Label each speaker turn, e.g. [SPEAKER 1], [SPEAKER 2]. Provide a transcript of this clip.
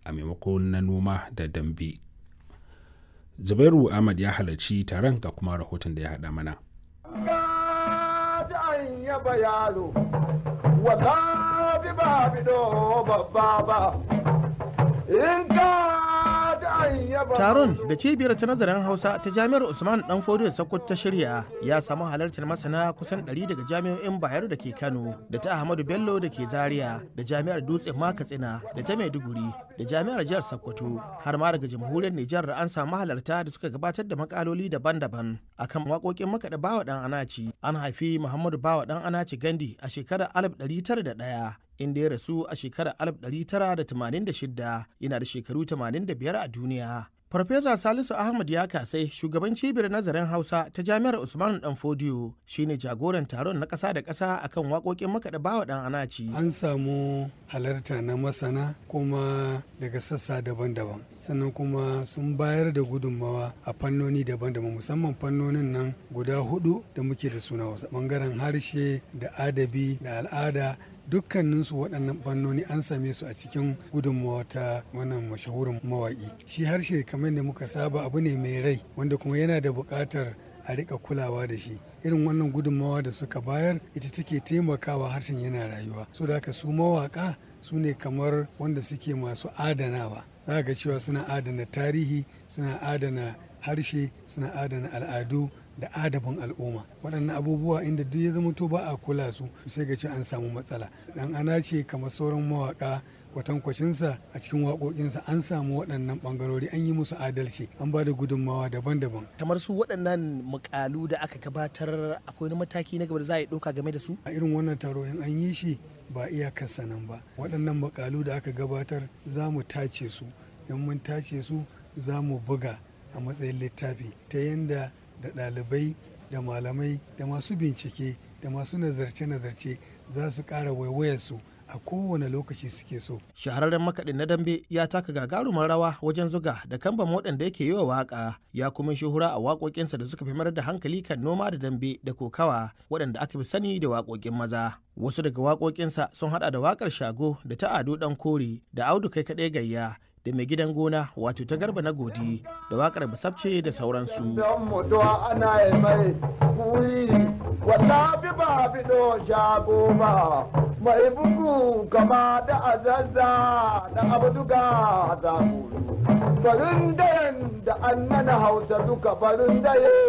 [SPEAKER 1] a maimakon na noma da dambe zubairu ahmad ya halarci taron ga kuma rahoton da ya haɗa mana
[SPEAKER 2] Taron da cibiyar ta nazarin Hausa ta Jami'ar Usman Dan Fodiyo Sokoto ta shirya ya samu halartar masana kusan 100 daga jami'o'in Bayero da ke Kano, da ta Ahmadu Bello da ke Zaria, da Jami'ar Dutse Makatsina, da ta Maiduguri, da Jami'ar Jihar Sokoto, har ma daga Jamhuriyar Nijar an samu halarta da suka gabatar da makaloli daban-daban akan waƙoƙin makaɗa Bawa Dan Anaci. An haifi Muhammadu Bawa Dan Anaci Gandi a shekarar 1901 inda ya rasu a shekarar 1986 yana da shekaru 85 a duniya. Farfesa Salisu Ahmad ya kasai shugaban cibiyar nazarin Hausa ta Jami'ar Usman Dan Fodiyo shine jagoran taron na ƙasa da ƙasa akan waƙoƙin makaɗa bawa ɗan anaci.
[SPEAKER 3] An samu halarta na masana kuma daga sassa daban-daban sannan kuma sun bayar da gudunmawa a fannoni daban-daban musamman fannonin nan guda hudu da muke da suna wasu bangaren harshe da adabi da al'ada dukkaninsu waɗannan fannoni an same su a cikin gudunmawa ta wannan mashahurin mawaƙi shi harshe kamar da muka saba abu ne mai rai wanda kuma yana da buƙatar a rika kulawa da shi irin wannan gudunmawa da suka bayar ita take taimakawa harshen yana rayuwa so da haka su mawaƙa su ne kamar wanda suke masu adanawa za ga cewa suna adana tarihi suna adana harshe suna adana al'adu da adabin al'umma waɗannan abubuwa inda duk ya zama to ba a kula su sai ga ce an samu matsala dan ana ce kamar sauran mawaka kwatankwacinsa a cikin waƙoƙinsa an samu waɗannan ɓangarori an yi musu adalci an ba da gudunmawa daban-daban
[SPEAKER 2] kamar su waɗannan mukalu da aka gabatar akwai wani mataki na gaba da za a yi ɗauka game da su
[SPEAKER 3] a irin wannan taro in an yi shi ba iyakarsa nan ba waɗannan mukalu da aka gabatar za mu tace su in mun tace su za mu buga a matsayin littafi ta yadda da ɗalibai da malamai da masu bincike da masu nazarce-nazarce za su ƙara waiwayarsu a kowane lokaci suke so.
[SPEAKER 2] Shahararren makaɗin na dambe ya taka gagarumar rawa wajen zuga da kamban waɗanda yake yi wa waƙa ya kuma shuhura a waƙoƙinsa da suka fi mayar da hankali kan noma da dambe da kokawa waɗanda aka fi sani da waƙoƙin maza. Wasu daga waƙoƙinsa sun haɗa da waƙar shago da ta ado ɗan kore da audu kai kaɗai gayya da mai gidan gona wato ta garba na godi da wakar basabce da sauransu.
[SPEAKER 4] mai bugu kama da azazza da abduga da farin da an mana hausa duka farin